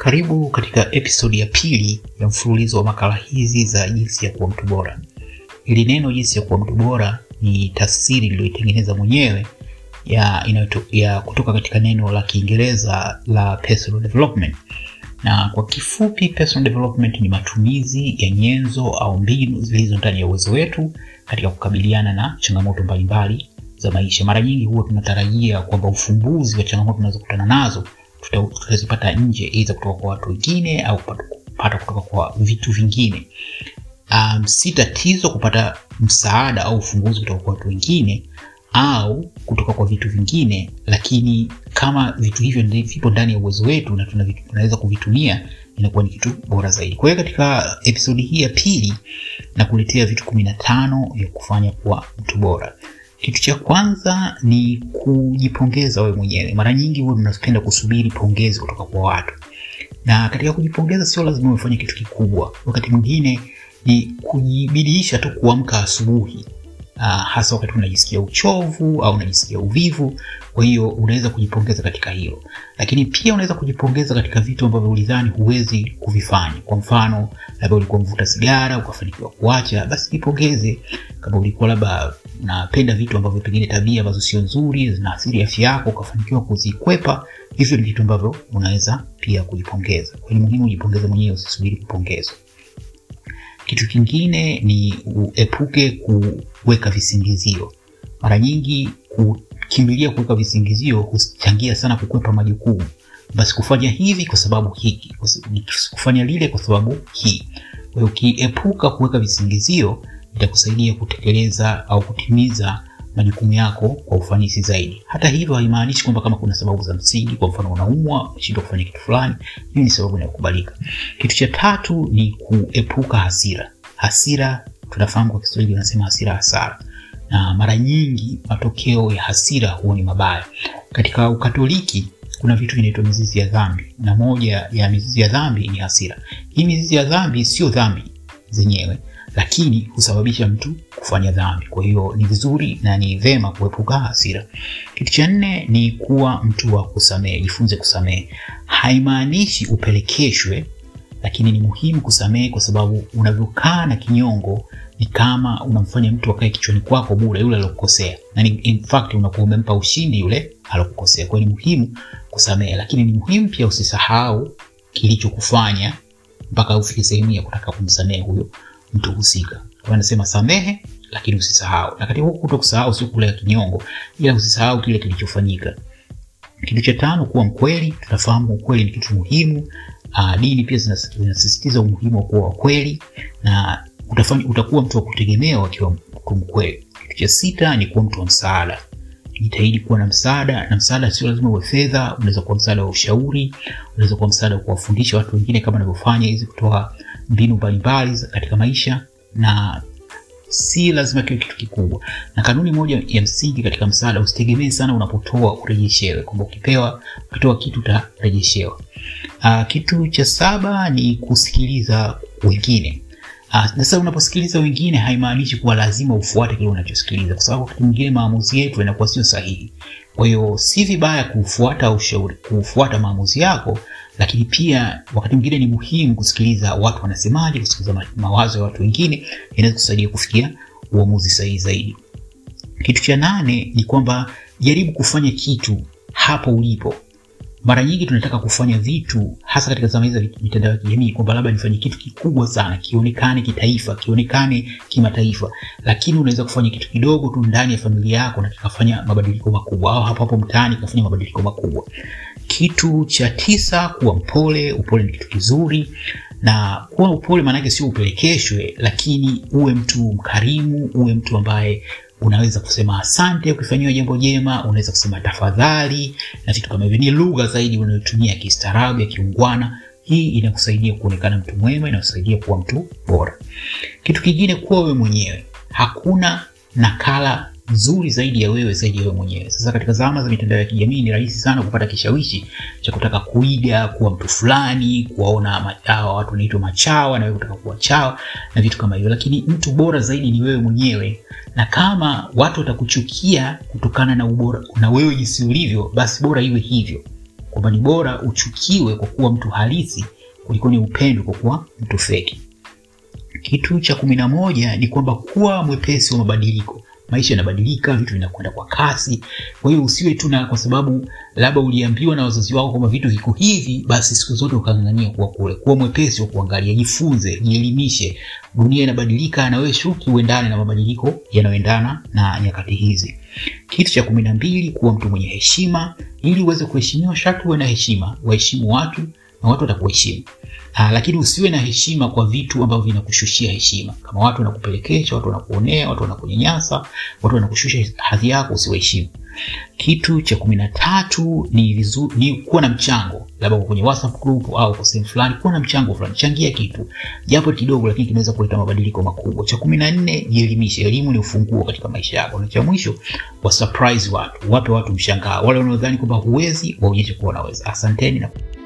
Karibu katika episodi ya pili ya mfululizo wa makala hizi za jinsi ya kuwa mtu bora. Hili neno jinsi ya kuwa mtu bora ni tafsiri niliyoitengeneza mwenyewe ya, inayoto, ya kutoka katika neno la Kiingereza la personal development. Na kwa kifupi, personal development ni matumizi ya nyenzo au mbinu zilizo ndani ya uwezo wetu katika kukabiliana na changamoto mbalimbali za maisha. Mara nyingi huwa tunatarajia kwamba ufumbuzi wa changamoto tunazokutana nazo tutazipata nje, aidha kutoka kwa watu wengine au kupata kutoka kwa vitu vingine. Um, si tatizo kupata msaada au ufumbuzi kutoka kwa watu wengine au kutoka kwa vitu vingine, lakini kama vitu hivyo vipo ndani ya uwezo wetu na tunaweza kuvitumia inakuwa ni kitu bora zaidi. Kwa hiyo katika episodi hii ya pili na kuletea vitu kumi na tano vya kufanya kuwa mtu bora. Kitu cha kwanza ni kujipongeza wewe mwenyewe. Mara nyingi huwa tunapenda kusubiri pongezi kutoka kwa watu, na katika kujipongeza sio lazima ufanye kitu kikubwa. Wakati mwingine ni kujibidiisha tu kuamka asubuhi, uh, hasa wakati unajisikia uchovu au unajisikia uvivu. Kwa hiyo unaweza kujipongeza katika hilo, lakini pia unaweza kujipongeza katika vitu ambavyo ulidhani huwezi kuvifanya. Kwa mfano, labda ulikuwa mvuta sigara ukafanikiwa kuacha, basi jipongeze. Kama ulikuwa labda unapenda vitu ambavyo pengine tabia ambazo sio nzuri zinaathiri afya yako ukafanikiwa kuzikwepa, hivyo ni vitu ambavyo unaweza pia kujipongeza. Kwa hiyo ni muhimu ujipongeze mwenyewe, usisubiri kupongezwa. Kitu kingine ni uepuke kuweka visingizio. Mara nyingi kukimbilia kuweka visingizio huchangia sana kukwepa majukumu. Basi kufanya hivi kwa sababu hiki, kufanya lile kwa sababu hii. Kwa hiyo ukiepuka kuweka visingizio itakusaidia kutekeleza au kutimiza majukumu yako kwa ufanisi zaidi. Hata hivyo, haimaanishi kwamba kama kuna sababu za msingi, kwa mfano unaumwa, unashindwa kufanya kitu fulani, hiyo ni sababu inayokubalika. Kitu cha tatu ni kuepuka hasira. Hasira tunafahamu kwa Kiswahili wanasema hasira hasara, na mara nyingi matokeo ya hasira huwa ni mabaya. Katika Ukatoliki kuna vitu vinaitwa mizizi ya dhambi, na moja ya mizizi ya dhambi ni hasira. Hii mizizi ya dhambi sio dhambi zenyewe lakini husababisha mtu kufanya dhambi. Kwa hiyo ni vizuri na ni vema kuepuka hasira. Kitu cha nne ni kuwa mtu wa kusamehe. Jifunze kusamehe. Haimaanishi upelekeshwe, lakini ni muhimu kusamehe, kwa sababu unavyokaa na kinyongo ni kama unamfanya mtu akae kichwani kwako bure yule alokukosea, na in fact unakuwa umempa ushindi yule alokukosea. Kwa hiyo ni muhimu kusamehe, lakini ni muhimu pia usisahau kilichokufanya mpaka ufike sehemu ya kutaka kumsamehe huyo mtu husika. Kwa anasema samehe, lakini usisahau. Na katika huku kuto kusahau sio kule kinyongo, ila usisahau kile kilichofanyika. Kitu cha tano, kuwa mkweli. Tunafahamu ukweli ni kitu muhimu. Aa, dini pia zinasisitiza umuhimu wa kuwa wakweli na utafanya, utakuwa mtu wa kutegemewa akiwa mtu mkweli. Kitu cha sita ni kuwa mtu wa msaada. Jitahidi kuwa na msaada, na msaada sio lazima uwe fedha. Unaweza kuwa msaada wa ushauri, unaweza kuwa msaada wa kuwafundisha watu wengine kama anavyofanya hizi kutoa mbinu mbalimbali katika maisha, na si lazima kiwe kitu kikubwa. Na kanuni moja ya msingi katika msaada, usitegemee sana unapotoa urejeshewe, kwamba ukipewa ukitoa kitu utarejeshewa. Uh, kitu cha saba ni kusikiliza wengine. Sasa uh, unaposikiliza wengine haimaanishi kuwa lazima ufuate kile unachosikiliza, kwa sababu wakati mwingine maamuzi yetu yanakuwa sio sahihi. Kwa hiyo si vibaya kufuata ushauri, kufuata maamuzi yako, lakini pia wakati mwingine ni muhimu kusikiliza watu wanasemaje, kusikiliza mawazo ya watu wengine, inaweza kusaidia kufikia uamuzi sahihi zaidi. Kitu cha nane ni kwamba jaribu kufanya kitu hapo ulipo. Mara nyingi tunataka kufanya vitu hasa katika zama hizi za mitandao ya kijamii, kwamba labda nifanye kitu kikubwa sana, kionekane kitaifa, kionekane kimataifa, lakini unaweza kufanya kitu kidogo tu ndani ya familia yako na kikafanya mabadiliko makubwa, au hapo hapo mtaani kikafanya mabadiliko makubwa. Kitu cha tisa, kuwa mpole. Upole ni kitu kizuri, na kuwa upole maanake sio upelekeshwe, lakini uwe mtu mkarimu, uwe mtu ambaye unaweza kusema asante ukifanyiwa jambo jema, unaweza kusema tafadhali na vitu kama hivyo. Ni lugha zaidi unayotumia kistaarabu, ya kiungwana. Hii inakusaidia kuonekana mtu mwema, inakusaidia kuwa mtu bora. Kitu kingine, kuwa wewe mwenyewe. Hakuna nakala nzuri zaidi ya wewe zaidi ya wewe mwenyewe. Sasa katika zama za mitandao ya kijamii ni rahisi sana kupata kishawishi cha kutaka kuiga kuwa mtu fulani, kuwaona hawa watu wanaitwa machawa na wewe kutaka kuwa chawa na vitu kama hivyo, lakini mtu bora zaidi ni wewe mwenyewe. Na kama watu watakuchukia kutokana na ubora na wewe jinsi ulivyo, basi bora iwe hivyo. kwamba ni bora uchukiwe kwa kuwa mtu halisi kuliko ni upendo kwa kuwa mtu feki. Kitu cha kumi na moja ni kwamba kuwa mwepesi wa mabadiliko. Maisha yanabadilika, vitu vinakwenda kwa kasi. Kwa hiyo usiwe tu na kwa sababu labda uliambiwa na wazazi wako kwamba vitu viko hivi, basi siku zote ukang'ang'ania kuwa kule. Kuwa mwepesi wa kuangalia, jifunze, jielimishe. Dunia inabadilika, na wewe shuki uendane na mabadiliko yanayoendana na nyakati hizi. Kitu cha kumi na mbili, kuwa mtu mwenye heshima. Ili uweze kuheshimiwa, sharti uwe na heshima, waheshimu watu na watu watakuheshimu. Ah, lakini usiwe na heshima kwa vitu ambavyo vinakushushia heshima. Kama watu wanakupelekesha, watu wanakuonea, watu wanakunyanyasa, watu wanakushusha hadhi yako, usiwaheshimu. Kitu cha kumi na tatu ni, vizu, ni kuwa na mchango, labda kwenye WhatsApp group au kwa sehemu fulani, kuwa na mchango fulani, changia kitu japo kidogo, lakini kinaweza kuleta mabadiliko makubwa. Cha kumi na nne jielimishe. Elimu ni ufunguo katika maisha yako. Na cha mwisho, wa surprise watu, wape watu mshangao. Wale wanaodhani kwamba huwezi, waonyeshe kuwa unaweza. Asanteni na